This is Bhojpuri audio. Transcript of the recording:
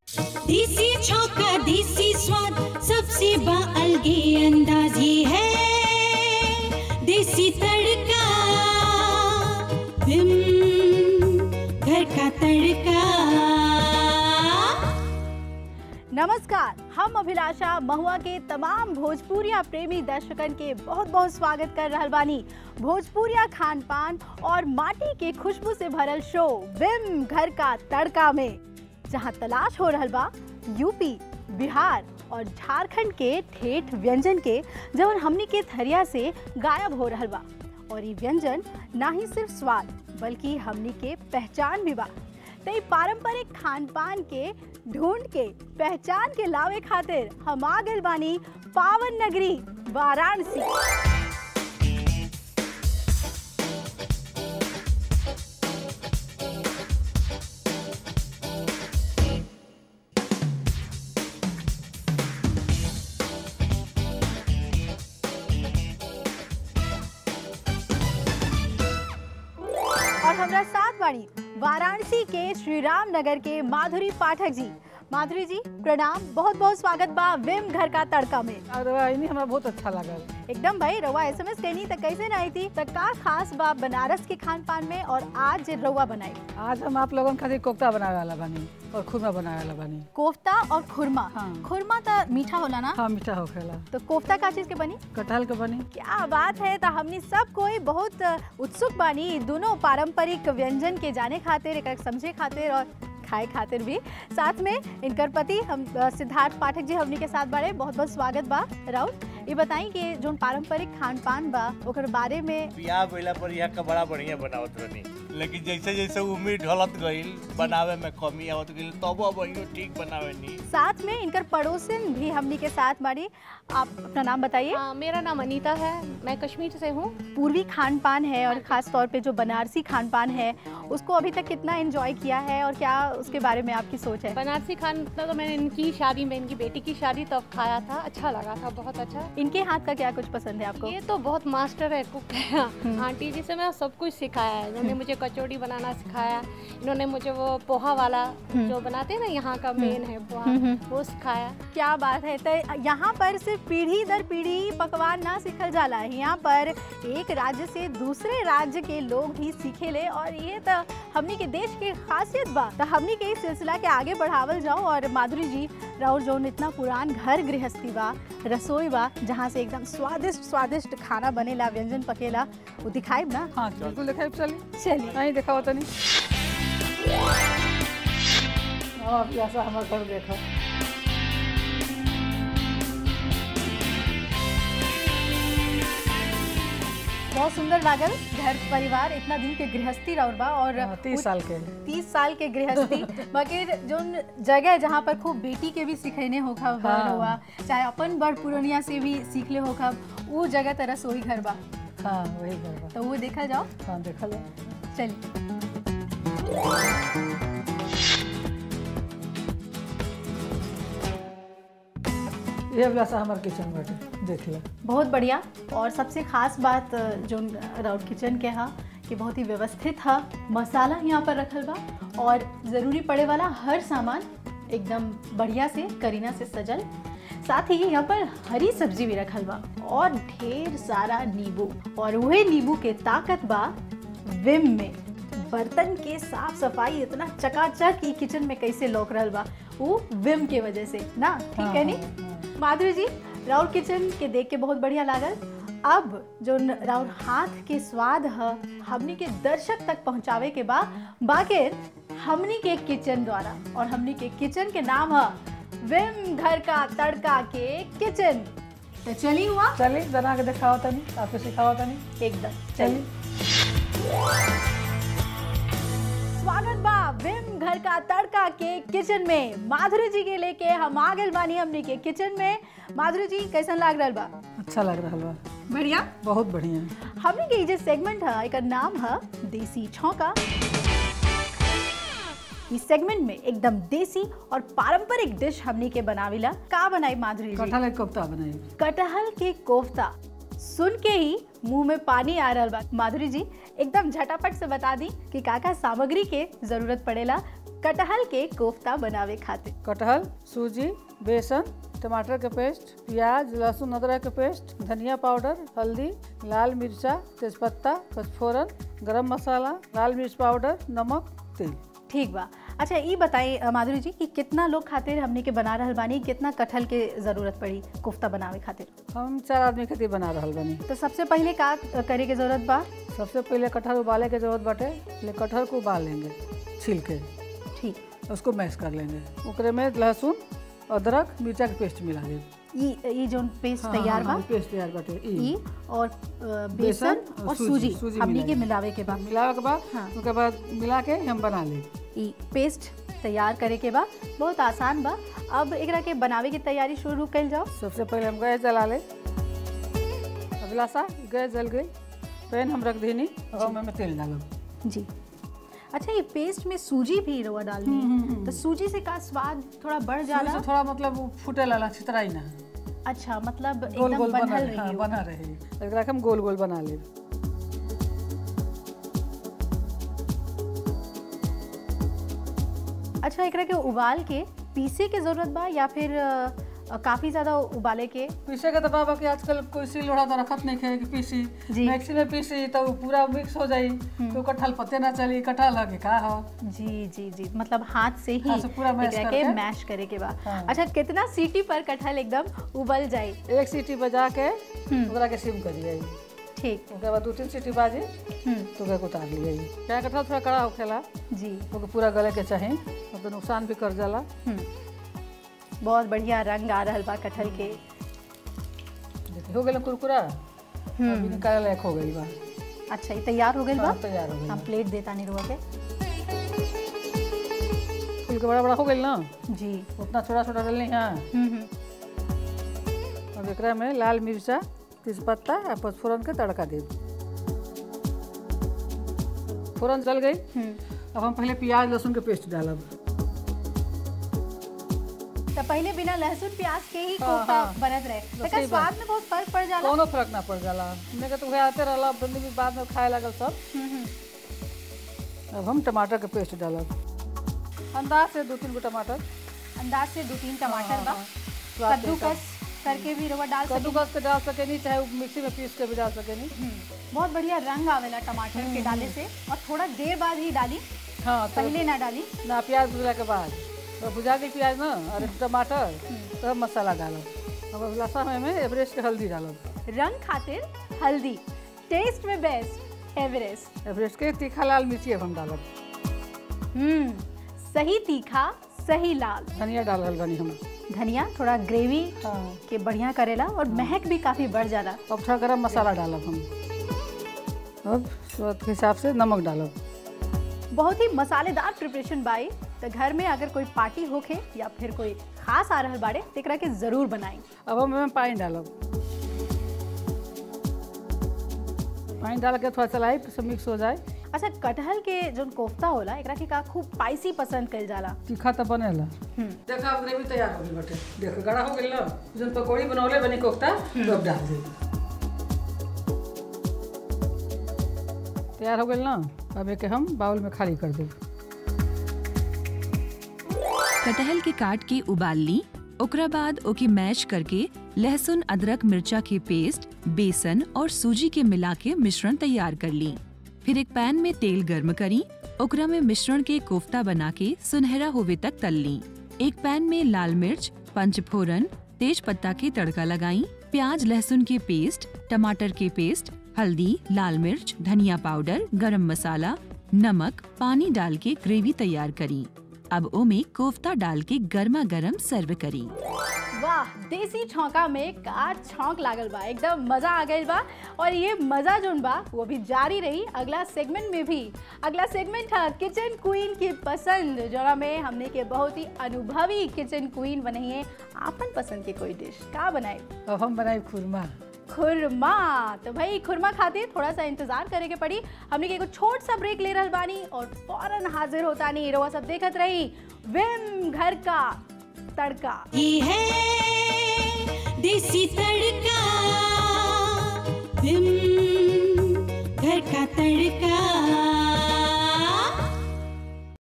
देसी छौका देसी स्वाद सबसे बाअलगे अंदाज ये है देसी तड़का विम घर का तड़का नमस्कार हम अभिलाषा महुआ के तमाम भोजपुरिया प्रेमी दर्शकन के बहुत बहुत स्वागत कर रहल बानी भोजपुरिया खान पान और माटी के खुशबू से भरल शो विम घर का तड़का में जहां तलाश हो रहल बा यूपी बिहार और झारखंड के ठेठ व्यंजन के जवन हमनी के थरिया से गायब हो रहल बा और ये व्यंजन ना ही सिर्फ स्वाद बल्कि हमनी के पहचान भी बा तो ई पारंपरिक खान पान के ढूंढ के पहचान के लावे खातिर हम आ गइल बानी पावन नगरी वाराणसी और हमरा साथ बाड़ी वाराणसी के श्री राम नगर के माधुरी पाठक जी माधुरी जी प्रणाम बहुत बहुत स्वागत बा विम घर का तड़का में और वाहिनी हमरा बहुत अच्छा लागल एकदम भाई रवा एसएमएस कहनी त कैसे ना आई थी त का खास बा बनारस के खान पान में और आज जे रवा बनाई आज हम आप लोगन खातिर कोफ्ता बनावे वाला बानी और खुरमा बनावे वाला बानी कोफ्ता और खुरमा हाँ। खुरमा त मीठा होला ना हाँ मीठा होखेला तो कोफ्ता का चीज के बनी कटहल के बनी क्या बात है तो हमनी सब कोई बहुत उत्सुक बानी इ दोनों पारंपरिक व्यंजन के जाने खातिर एक समझे खातिर और खाए खातिर भी साथ में इनकर पति हम अ, सिद्धार्थ पाठक जी हमनी के साथ बारे बहुत बहुत स्वागत बा राउत ये बताई कि जो पारंपरिक खान पान बा ओकर बारे में बियाह भइला पर यहाँ का बड़ा बढ़िया बनावत रहनी लेकिन जैसे जैसे उम्मीद ढलत गईल बनावे में कमी आवत गईल तब अब इहो ठीक बनावे नी साथ में इनकर पड़ोसन भी हमनी के साथ बाड़ी आप अपना नाम बताइए हाँ, मेरा नाम अनीता है मैं कश्मीर से हूँ पूर्वी खान पान है और ख़ास तौर पे जो बनारसी खान पान है उसको अभी तक कितना एंजॉय किया है और क्या उसके बारे में आपकी सोच है बनारसी खान तो मैंने इनकी शादी में इनकी बेटी की शादी तब खाया था अच्छा लगा था बहुत अच्छा इनके हाथ का क्या कुछ पसंद है आपको ये तो बहुत मास्टर है कुक है आंटी जी से मैं सब कुछ सिखाया है इन्होंने मुझे कचौड़ी बनाना सिखाया इन्होंने मुझे वो पोहा वाला जो बनाते हैं ना यहाँ का मेन है पोहा वो सिखाया क्या बात है तो यहाँ पर सिर्फ पीढ़ी दर पीढ़ी पकवान ना सीखल जाला है यहाँ पर एक राज्य से दूसरे राज्य के लोग भी सीखेले और ये तो हमनी के देश के खासियत बा तो हमनी के इस सिलसिला के आगे बढ़ावल जाओ और माधुरी जी राउर जौन इतना पुरान घर गृहस्थी बा रसोई बा जहाँ से एकदम स्वादिष्ट स्वादिष्ट खाना बनेला व्यंजन पकेला वो दिखाइब ना हाँ बिल्कुल देखा चली चलिए नहीं देखा तनी हाँ ऐसा हमार घर देखा बहुत सुंदर लागल घर परिवार इतना दिन के गृहस्थी राउर बा और हाँ, तीस उत- साल के तीस साल के गृहस्थी मगर जोन जगह जहाँ पर खूब बेटी के भी सिखैने होखा बा हाँ। हुआ चाहे अपन बड़ पुरनिया से भी सीख ले होखा वो जगह तरह सोई घर बा हाँ वही घर बा तो वो देखा जाओ हाँ देखल चलिए ये वाला हमार किचन बाटे देख ले बहुत बढ़िया और सबसे खास बात जो राउर किचन के हा कि बहुत ही व्यवस्थित हा मसाला यहाँ पर रखल बा और ज़रूरी पड़े वाला हर सामान एकदम बढ़िया से करीना से सजल साथ ही यहाँ पर हरी सब्जी भी रखल बा और ढेर सारा नींबू और वही नींबू के ताकत बा विम में बर्तन के साफ सफाई इतना चकाचक ई किचन में कैसे लौक रहल बा वो विम के वजह से ना ठीक है नी माधुरी जी राउर किचन के देख के बहुत बढ़िया लागल अब जो न- राउर हाथ के स्वाद है हमनी के दर्शक तक पहुंचावे के बा बाकिर हमनी के किचन द्वारा और हमनी के किचन के नाम है विम घर का तड़का के किचन तो चली हुआ चली बना के दिखाओ तनी आपके सिखाओ तनी एकदम चली स्वागत बा विम घर का तड़का के किचन में माधुरी जी के लेके हम आ गए बानी हमनी के किचन में माधुरी जी कैसन लाग रहल बा अच्छा लग रहा बा बढ़िया बहुत बढ़िया हमने के ई जे सेगमेंट है एकर नाम है देसी छौका इस सेगमेंट में एकदम देसी और पारंपरिक डिश हमनी के बनाविला का बनाई माधुरी जी कटहल के कोफ्ता बनाई कटहल के कोफ्ता सुन के ही मुंह में पानी आ रहा बा माधुरी जी एकदम झटापट से बता दी कि का का सामग्री के जरूरत पड़ेला कटहल के कोफ्ता बनावे खातिर कटहल सूजी बेसन टमाटर के पेस्ट प्याज लहसुन अदरक के पेस्ट धनिया पाउडर हल्दी लाल मिर्चा तेजपत्ता पचफोरन गरम मसाला लाल मिर्च पाउडर नमक तेल ठीक बा अच्छा ये बताइए अ, माधुरी जी कि कितना लोग खातिर हमने के बना रहल बानी कितना कटहल के जरूरत पड़ी कोफ्ता बनावे खातिर हम चार आदमी खातिर बना रहल बानी तो सबसे पहले का करे के जरूरत बा सबसे पहले कटहल उबाले के जरूरत बाटे पहले कटहल को उबाल लेंगे छील के ठीक उसको मैश कर लेंगे ओकरे में लहसुन अदरक मिर्चा के पेस्ट मिला देंगे ई ई जोन पेस्ट तैयार बा पेस्ट तैयार बाटे ई ई और अ, बेसन और और सूजी, सूजी सूजी हमने के मिलाएंगे। मिलावे के बाद मिलावे के बाद हाँ। उसके बाद मिला के हम बना ले ई पेस्ट तैयार करे के बाद बहुत आसान बा अब एकरा के बनावे की तैयारी शुरू कइल जाओ सबसे पहले हम गैस जला ले अगला सा गैस जल गई पैन हम रख देनी और हम में तेल डालब जी अच्छा ये पेस्ट में सूजी भी रवा डालनी है तो सूजी से का स्वाद थोड़ा बढ़ जाला सूजी से थोड़ा मतलब वो फूटे लाला छितराई ना अच्छा मतलब गोल एकदम गोल बना बनल हाँ, रही हो। बना रहे एकरा के हम गोल गोल बना ले अच्छा एकरा के उबाल के पीसे के जरूरत बा या फिर अ, काफी ज्यादा उबाले के पीसे के तो बाबा कि आजकल कोई सिल लोढ़ा तो रखत नहीं है कि पीसी जी। मिक्सी में पीसी तो वो पूरा मिक्स हो जाई तो कटहल पत्ते ना चली कटहल लगे का हो जी जी जी मतलब हाथ से ही हाथ से पूरा मैश एकरा के करके। मैश करे के बाद हाँ। अच्छा कितना सीटी पर कटहल एकदम उबल जाए एक सीटी बजा के हम्म। ओकरा के सिम कर दिया ठीक ओकरे बाद दो तीन सीटी बाजी हम्म, तो ओकरा के उतार लिया क्या कटहल थोड़ा कड़ा होखेला जी ओके पूरा गले के चाहे तो नुकसान भी कर जाला हम्म। बहुत बढ़िया रंग आ रहल बा कटहल के देखिए हो गए कुरकुरा अभी निकाले लायक हो गई बा अच्छा ये तैयार हो गई बा हाँ, तैयार हो हम गई प्लेट देता नहीं रुआ के फूल के बड़ा बड़ा हो गई ना जी उतना छोटा छोटा डालनी हाँ हम्म हम्म अब एकरा में लाल मिर्चा तेजपत्ता आ पचफोरन के तड़का दे फोरन जल गई हम्म। अब हम पहले प्याज लहसुन के पेस्ट डालब तो पहले बिना लहसुन प्याज के ही हाँ, कोफ्ता हाँ। बनत रहे तो लेकिन सही स्वाद में बहुत फर्क पड़ जाला कोनो फर्क ना पड़ जाला हमने के तो वह आते रहला अब बंदी भी बाद में खाए लगल सब हम्म, हम्म। अब हम टमाटर के पेस्ट डालब अंदाज से दो तीन गो टमाटर अंदाज से दो तीन टमाटर बा हाँ, स्वाद के कद्दूकस करके भी रवा डाल सकते कद्दूकस के डाल सके नहीं चाहे वो मिक्सी में पीस के भी डाल सके नहीं बहुत बढ़िया रंग आवेला टमाटर के डाले से और थोड़ा देर बाद ही डाली हाँ तो पहले ना डाली ना प्याज भुजला के बाद तो भुजा के प्याज ना और टमाटर तब मसाला डालब अब लसा में एवरेस्ट के हल्दी डालब रंग खातिर हल्दी टेस्ट में बेस्ट एवरेस्ट एवरेस्ट के तीखा लाल मिर्ची अब हम डालब हम्म सही तीखा सही लाल धनिया डाल रहल बानी हम धनिया थोड़ा ग्रेवी हाँ के बढ़िया करेला और महक भी काफी बढ़ जाला अब थोड़ा गरम मसाला डालब हम अब स्वाद के हिसाब से नमक डालब बहुत ही मसालेदार प्रिपरेशन बाई तो घर में अगर कोई पार्टी होखे या फिर कोई खास आ रहल बाड़े तो एकरा के जरूर बनाई अब हम एमे पानी डालब पानी डाल के थोड़ा चलाई फिर से मिक्स हो जाए अच्छा कटहल के जो कोफ्ता होला एकरा के का खूब स्पाइसी पसंद कइल जाला तीखा तो बनेला हम्म देखो अब ग्रेवी तैयार हो गई बटे देखो गड़ा हो गई ना जन पकौड़ी बनौले बनी कोफ्ता तो अब डाल दे तैयार हो गई ना अब एक हम बाउल में खाली कर देब कटहल के काट के उबाल ली ओकरा बाद ओके मैश करके लहसुन अदरक मिर्चा के पेस्ट बेसन और सूजी के मिला के मिश्रण तैयार कर ली फिर एक पैन में तेल गर्म करी ओकरा में मिश्रण के कोफ्ता बना के सुनहरा होवे तक तल ली एक पैन में लाल मिर्च पंचफोरन तेज पत्ता के तड़का लगाई प्याज लहसुन के पेस्ट टमाटर के पेस्ट हल्दी लाल मिर्च धनिया पाउडर गरम मसाला नमक पानी डाल के ग्रेवी तैयार करी अब ओमे कोफ्ता डाल के गर्मा गर्म सर्व करी वाह देसी छौंका में का छौंक लागल बा एकदम मजा आ गइल बा और ये मजा जोन बा वो भी जारी रही अगला सेगमेंट में भी अगला सेगमेंट है किचन क्वीन की पसंद जोरा में हमने के बहुत ही अनुभवी किचन क्वीन बनाई है आपन पसंद के कोई डिश का बनाए अब हम बनाई खुरमा खुरमा तो भाई खुरमा खातिर थोड़ा सा इंतजार करे के पड़ी हमने के एगो छोट सा ब्रेक ले रहल बानी और फौरन हाजिर होता नहीं रवा सब देखत रही विम घर का तड़का ये है देसी तड़का विम घर का तड़का